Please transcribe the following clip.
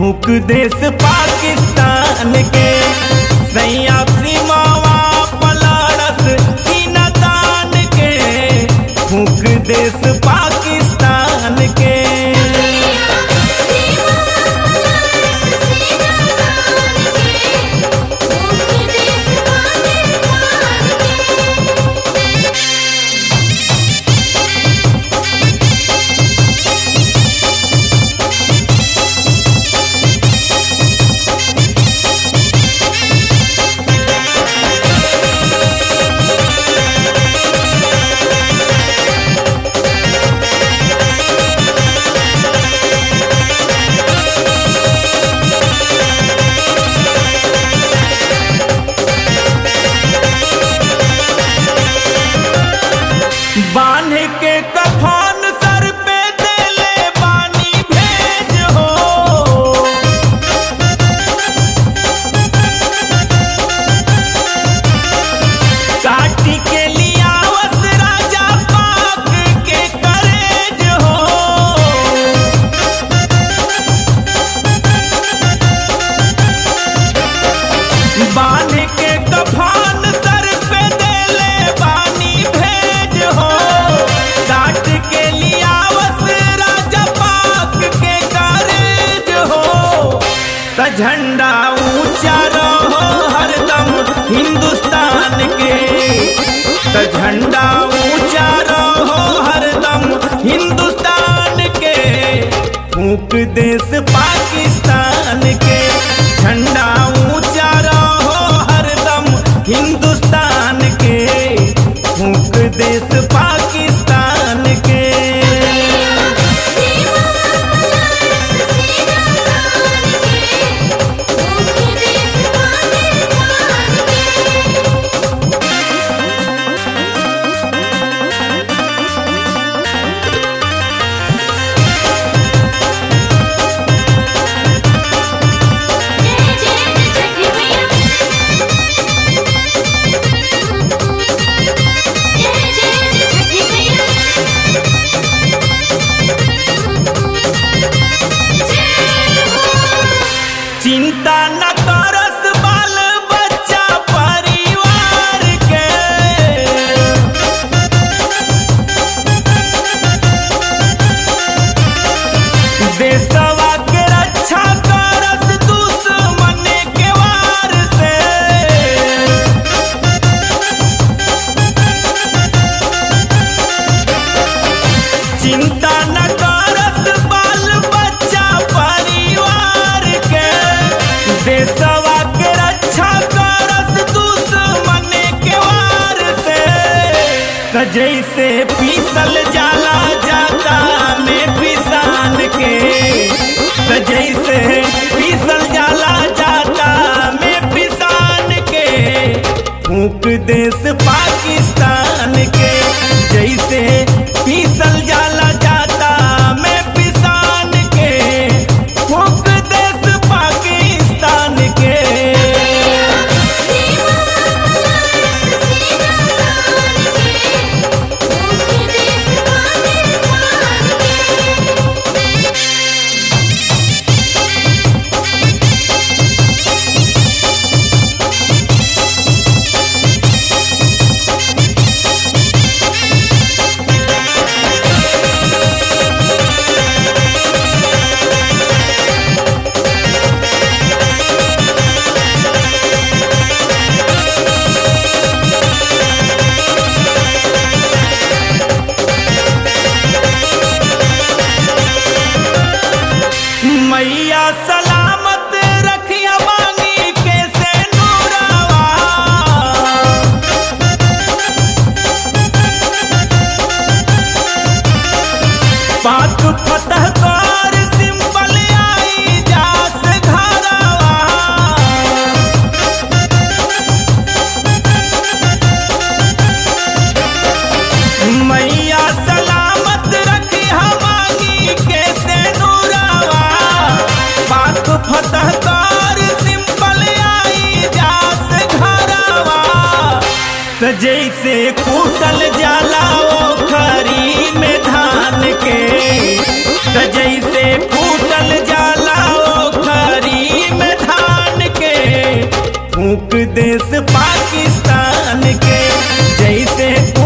फूक देश पाकिस्तान के सैया सीमावा पलाड़स सीना तान के फूक देश पाकिस्तान के बांध के कफन सर पे देले बानी भेज हो काटी के लियावस राजा पाक के करेज हो बांध के कफन सर पे देले बानी भेज हो काट के लियावस राजा पाक के करेज हो त झंडा ऊंचा रहो हरदम हिंदुस्तान के त झंडा ऊंचा रहो हरदम हिंदुस्तान के फूक देश पाकिस्तान के झंडा ऊंचा रहो हरदम हिंदुस्तान के फूक देश पाकिस्तान के चिंता न करस बाल बच्चा परिवार के देशवा के रक्षा करस दुश्मन के वार से चिंता न करस बाल बच्चा परिवार के देशवा के रक्षा करस दुश्मन के वार से त जैसे पीसल जाला जाता में पिसान के त जैसे पीसल जाला जाता में पिसान के फूक देश पाकिस्तान के जैसे पीसल जाला जाता में पिसान के फूक देश पाकिस्तान के मैया सलामत रखिया बानी के से नूरावा पाक फतह कर सिंपल आई जास घरवा मैया सलामत रखी हमारी के से नूरावा पाक फतह कर सिंपल आई जास घरवा त जैसे कूटल जाला ओ खरी में धान के त जैसे कूटल जाला ओ खरी देश पाकिस्तान के जैसे